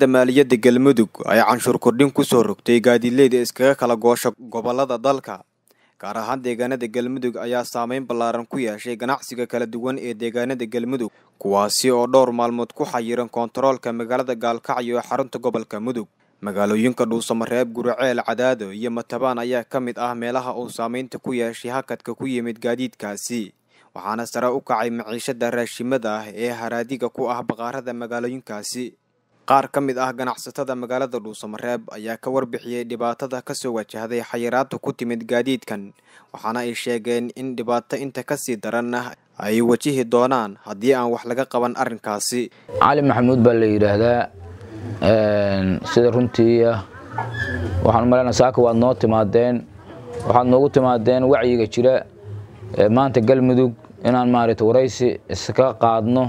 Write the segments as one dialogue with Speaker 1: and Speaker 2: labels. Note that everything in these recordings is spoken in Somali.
Speaker 1: wasaaradda maaliyadda galmudug ay canshuur kordhin ku soo rogtay gaadiidleyda iskaga kala goosha gobollada dalka gaar ahaan deegaanada galmudug ayaa saameyn ballaaran ku yeeshay ganacsiga kala duwan ee deegaanada galmudug kuwaasi oo dhowr maalmood ku xayiran koontaroolka magaalada gaalkacyo ee xarunta gobolka mudug magaalooyinka dhuusamareeb guriceel cadaado iyo matabaan ayaa ka mid ah meelaha uu saameynta ku yeeshay hakadka ku yimid gaadiidkaasi waxaana sare u kacay maciishada raashimada ah ee haraadiga ku ah baqaarada magaalooyinkaasi qaar ka mid ah ganacsatada magaalada dhuusamareeb ayaa ka warbixiyey dhibaatada kasoo wajahday xayiraada ku timid gaadiidkan waxaana ay sheegeen in dhibaato inta kasii daranna ay wajihi doonaan haddii aan wax laga qaban arrinkaasi
Speaker 2: cali maxamuud baa la yidhaahdaa sida runtii waxaan umaleynaa saaka waad noo timaadeen waxaad noogu timaadeen wacyiga jira maanta galmudug inaan maaragta waraysi iska qaadno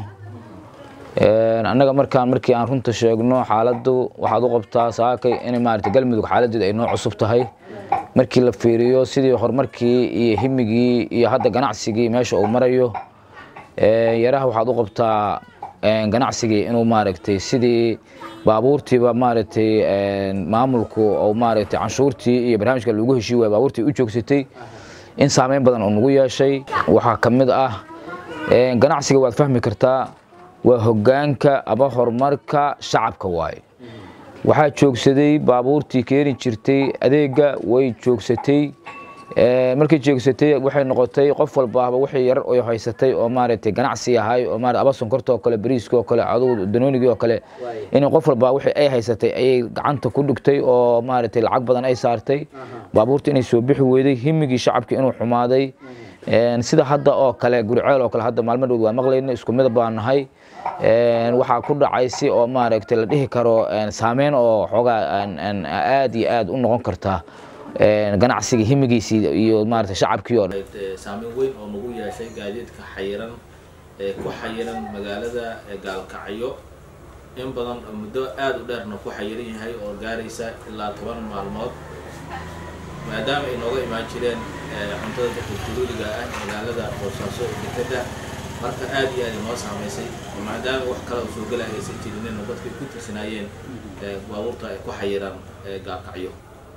Speaker 2: annaga markaan markii aan runta sheegno xaaladdu waxaad u qabtaa saakay in maarata galmudug xaaladeeda ay noo cusub tahay markii la fiiriyo sidii horumarkii iyo himigii iyo hadda ganacsigii meesha uu marayo yaraha waxaad u qabtaa ganacsigii inuu maaragtay sidii baabuurtiiba maaragtay maamulku oo maaragtay canshuurtii iyo barnaamijka lagu heshii waaya baabuurtii u joogsatay in saameyn badan oo nagu yeeshay waxaa ka mid ah ganacsiga waad fahmi kartaa waa hoggaanka ama horumarka shacabka waaye waxaa joogsaday baabuurtii keeni jirtay adeega way joogsatay markay joogsatay waxay noqotay qof walbaaba wixii yar oo haysatay oo maaragtay ganacsi ahay oo maarata aba sonkorta oo kale bariiska oo kale adugu danoonigii oo kale in qof walba wixii ay haysatay ayay gacanta ku dhigtay oo maaragtay lacag badan ay saartay baabuurta inay soo bixi weyday himigii shacabka inuu xumaaday sida hadda oo kale guriceel oo kale hadda maalmo dhowd waa maqlayna isku mid baan nahay waxaa ku dhacay si oo maaragtay la dhihi karo saameyn oo xoogaa aad iyo aad u noqon karta ganacsiga himigiisii iyo maarata shacabkii oo
Speaker 3: saameyn weyn oo nagu yeeshay gaadiidka xayiran ee ku xayiran magaalada gaalkacyo in badan muddo aada u dheerna ku xayiran yahay oo gaaraysa ilaa toban maalmood maadaama ay nooga imaan jireen cuntada dadka duruuriga ah magaalada boosaaso dekeda marka aada iyo aad inoo saamaysay maadaama wax kale oo soo gelaya aysan jirinin oo dadkay ku tirsanaayeen baabuurta ay ku xayiraan gaalkacyo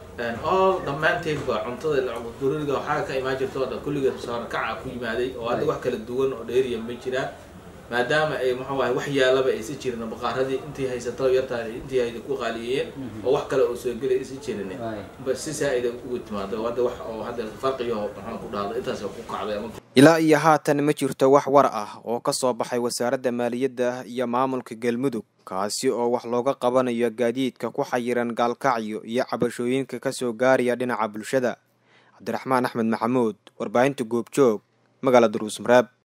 Speaker 3: oo dhammaanteedba cuntada duruuriga waxaa ka imaan jirta oo dhan kulligeed saarkaca ku yimaaday oo hadda wax kala duwan oo dheeriya ma jiraan maadaama ay muxuu ahay wax yaalaba aysan jirin baqaaradii intii haysato yartaa intii hayda ku qaaliyeen oo wax kale oo soo gelay aysan jirin si saa-ida ugu timaado hadda wax oo hadda farqiyo maxaan ku dhahdo intaas ku kacday
Speaker 1: ilaa iyo haatan ma jirto wax war ah oo ka soo baxay wasaaradda maaliyadda iyo maamulka galmudug kaasi oo wax looga qabanayo gaadiidka ku xayiran gaalkacyo iyo cabashooyinka kasoo gaaraya dhinaca bulshada cabdiraxmaan axmed maxamuud warbaahinta goobjoog magaalada dhuusmareeb